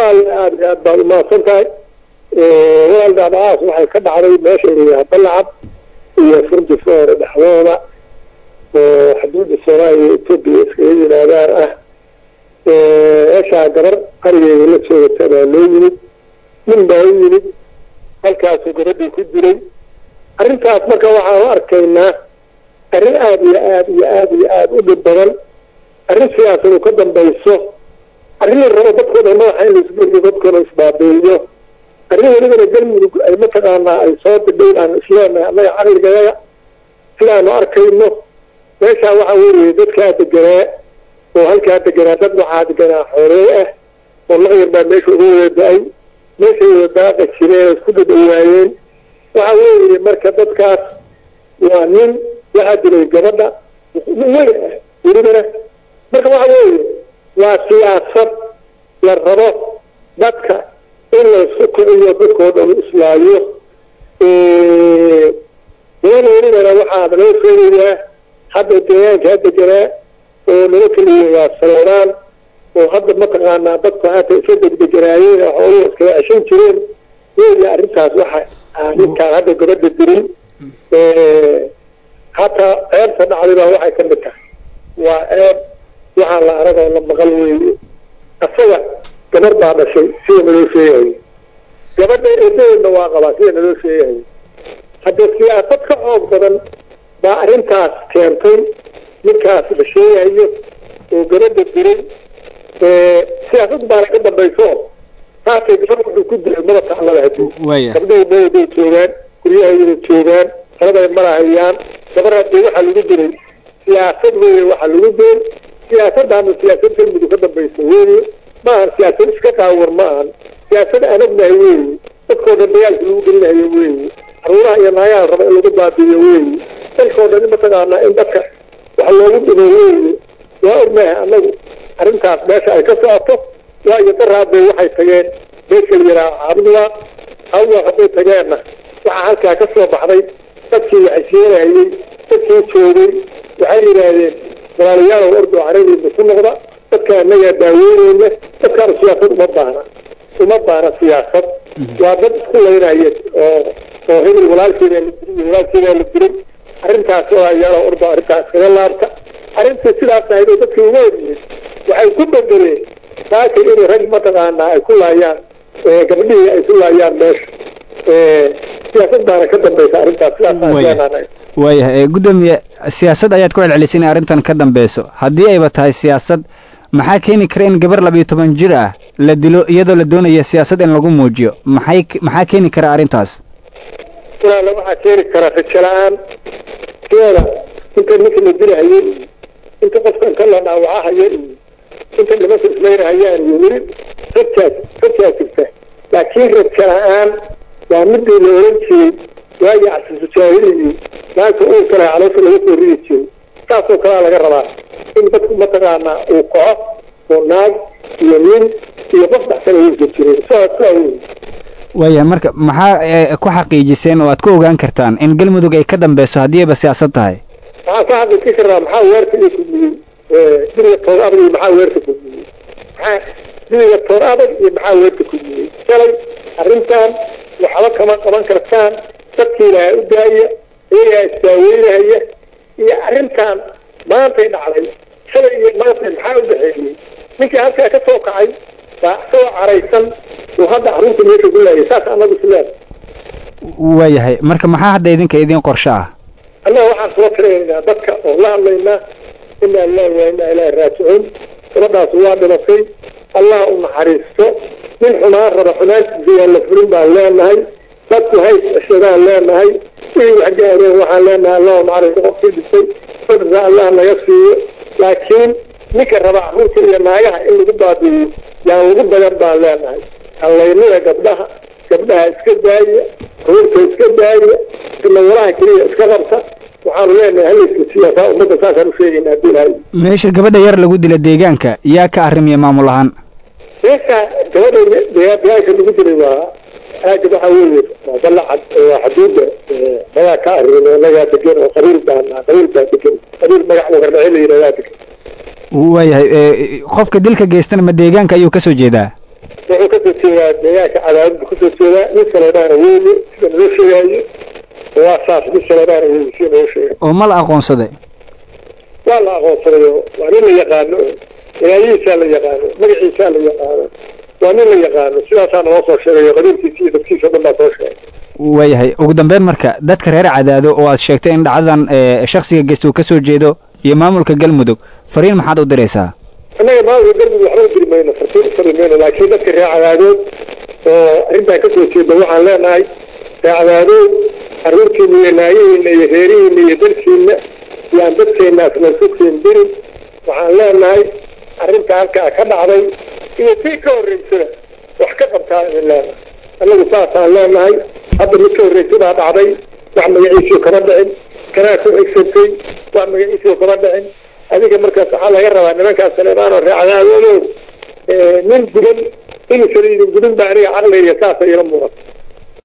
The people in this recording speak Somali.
walaal aad aad baad umahadsan tahay walaal dhacdhacaas waxay ka dhacday meesha layaha balacad iyo furdi foore dhexdooda oo xuduudda soomaaliya etoobiya iskaga yimaadaan ah meeshaa gabar arigeeda la joogata baa loo yimid nin baa u yimid halkaasuu gabadhii ku dilay arrintaas marka waxaan u arkaynaa arrin aada iyo aada iyo aada iyo aada u dhib badan arrin siyaasadu ka dambayso arrin la rabo dadkoo dhan madaxa in laisguriyo dadkoona isbaabeeyo arrin welibana galmudug ay mataqaanaa ay soo bidhayn aan isleenahay annaga caqligayaga sidaanu arkayno meeshaa waxa weeye dadkaa deganaa oo halkaa deganaa dad waxaa deganaa xooley ah oo laqyar baa meesha uga wada da-ay meeshay wada daaqa jireen oo isku dadhawaayeen waxa weeye marka dadkaas waa nin waxaa dilay gabadha nin weyn ah welibana marka waxa weeye waa siyaasad la rabo dadka in laysu kiciyo dadkoo dhan islaayo gabadha welibana waxaa naloo sheegayaa hadda deegaankaa deganaa oo nala keliya waa saleeraan oo hadda mataqaanaa dadku hata isa degdeganaayeen oo xooluhu iskaga ceshan jireen weya arrintaas waxa ninkaan hadda gabadha dirin hataa ceebta dhacday baa waxay ka mid tahay waa ceeb waxaa la arag oo la maqal weeye asaga gabar baa dhashay sida naloo sheegayo gabadha eedadeedna waa qabaa sida naloo sheegayo hadda siyaasad ka xoog badan baa arrintaas keentay ninkaas la sheegayo oo gabadha diray siyaasad baana ka dambayso saasay gabadh wuxuu ku dilay maba taclada hadii gabdhihii mawday joogaan guryahayda joogaan taladay marahayaan gabar hadii waxaa lagu diray siyaasad weeye waxaa lagu diray siyaasadaana siyaasad galmudug ka dambaysa weeye ma ahan siyaasad iska qaawar ma ahan siyaasad anagnahay weeye dadkoo dhan dagaalka lagu gelinayo weeye caruuraha iyo naagaha raba in lagu baabiiyo weeye dalkoo dhan mataqaanaa in dadka wax loogu dhimo weeye waa ognahay annagu arrintaas meesha ay ka socoto waayo daraadbay waxay tageen meesha la yidhaha cabdullah hawda hadday tageenna waxaa halkaa ka soo baxday dadkii waxay sheegahayey dadkii joogay waxay yidhaahdeen walaalayaalow ordo carabiina ku noqda dadka annagaa daaweyneyna dadkaana siyaasad uma baahna uma baahna siyaasad waa dad isku laynaya oo oo hebel walaalkeeda la diray walaalkeeda la diray arrintaas oo ayaalo ordo arrintaas kaga laabta arrintii sidaas ahayd oo dadkii uga horyihin waxay ku bedeleen saaka inay rag mataqaanaa ay ku laayaan gabdhihii ay ku laayaan meesha siyaasad baana ka dambaysa arrintaas sidaas waayahay guddoomiye siyaasad ayaad ku celcelisay inay arrintan ka dambeyso haddii ayba tahay siyaasad maxaa keeni kara in gabar labiyo toban jir ah la dilo iyadoo la doonaya siyaasad in lagu muujiyo maxay maxaa keeni kara arrintaas walaala waxaa keeni kara rajo la-aan keeda inta ninka la dilahayay inta qofka inta la dhaawacahayo iyo inta nimanka ismaynahayaan iyo weli rajaa rajaa jirta laakiin rajo la-aan waa midii la oran jiray waagii casiisu jaahiliyii naagta uu kale caloosha laga soo ridi jiray saasoo kalea laga rabaa in dadku mataqaanaa uu kaco oo naag iyo nin iyo qof dhaxsan uusa jiray saa waayahay marka maxaa ku xaqiijiseen oo aad ku ogaan kartaan in galmudug ay ka dambeyso haddii ayba siyaasad tahay waxaan ka xaqiijin karnaa maxaa weerka iyo kudmiyey diriga toor adag iyo maxaa weerka kudmiyey maxaa diriga toor adag iyo maxaa weerka kudmiyey shalay arrintan waxba kama qaban kartaan dadkii ilaaha u daaya iyagaa isdaaweynahaya iyo arrintan maantay dhacday shalay iyo maantay maxaa u dhexeeyey ninkii halkaa ka soo kacay baa isagoo caraysan uu hadda arrinta meesha ku laayay saas annagu isleeda waayahay marka maxaa hadda idinka idin qorsho ah annaga waxaan soo tiraynaa dadka oo la hadlaynaa inaa lilahi waa inaa ilaahi raajicuun gabadhaas waa dhimatay allah u naxariisto nin xumaan raba xumaantiisa yaa la fulin baan leenahay dadku hays ceshadaan leenahay wixii wax gaareen waxaan leenahay allahu naxariisto qofkii dhintay sadrka allah naga siiyo laakiin ninka raba carruurta iyo naagaha in lagu baabi'iyo yaan lagu badan baan leenahay hallaynada gabdhaha gabdhaha iska daaya ruurta iska daaya sinawalaha keliya iska qabta waxaanu leenahay halayska siyaasaa ummadda saasaan u sheegayna haddii ilahay meesha gabadha yar lagu dila deegaanka yaa ka arrimiya maamul ahaan meesha gabadha deegaanka lagu dilay waa aaga waxaa weeye waa balacad waa xaduudda nagaa ka arrimin nagaa degan oo qabiil baan qabiil baa degan qabiil magac wagarnace la yidhahdaa degan waayahay qofka dilka geystana ma deegaanka ayuu kasoo jeedaa wuxuu kasoo jeedaa deegaanka cadaadadbu kasoo jeedaa nin saleebaana weeye sida naloo sheegaayo waa saas nin saleebaana weeye sida naloo sheegay oo ma la aqoonsaday waa la aqoonsadayo waa nin la yaqaano ilaayihiisaa la yaqaano magaciisaa la yaqaano waa nin la yaqaano sidaasaa naloo soo sheegayo qabiilkiisa iyo dadkiisa o dhan baa soo sheegay waayahay ugu dambeyn marka dadka reer cadaado oo aad sheegtay in dhacdadan shaksiga geysta uu kasoo jeedo iyo maamulka galmudug fariin maxaad u diraysaa annaga maamulka galmudug waxba u diri mayno fartiin u fari mayno laakiin dadka reer cadaadood oo arrintan kasoo jeeda waxaan leenahay reer cadaadood carruurtiina iyo naayihiina iyo reerihiina iyo dalkiina yaan dadkeenaas laysu keendirin waxaan leenahay arrinta halkaa ka dhacday iyo tii ka horreysada wax ka qabtaa idin leenahay annagu saasaan leenahay hadda mid ka horreysadaa dhacday wax magaciisii kama dhicin kanaa ku xigsantay wax magaciisii kama dhicin adiga markaas waxaa laga rabaa nimankaas saleebaan oo reecadaadoodo nin gudan inuusan idin gudin ba aniga caqliga saasa ila muuqata